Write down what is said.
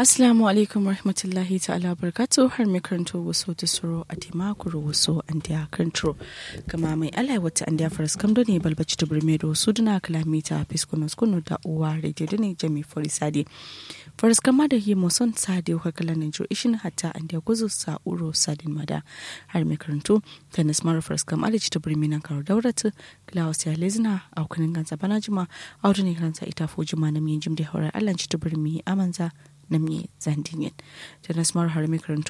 Assalamu alaikum rahmatullahi ta'ala barkatu har mai karanto wasu ta suro a timakuru wasu an diya karanto kama mai alai wata an diya faras kamdo ne balbaci ta birme da wasu duna kalamita fiskunos kunu da uwa rediyo da ne jami forisade faras kama da yi muson sade wa kala na jo ishin hatta an diya guzu sa'uro sadin mada har mai karanto ta nasmar faras kama da ta birme nan karo dauratu klaus ya lezina a kunin gansa bana jima a wadda ne kansa ita fo jima na miyan jim da haurar allan ci ta birme amanza namye zandingen ta nasmar har mai karanto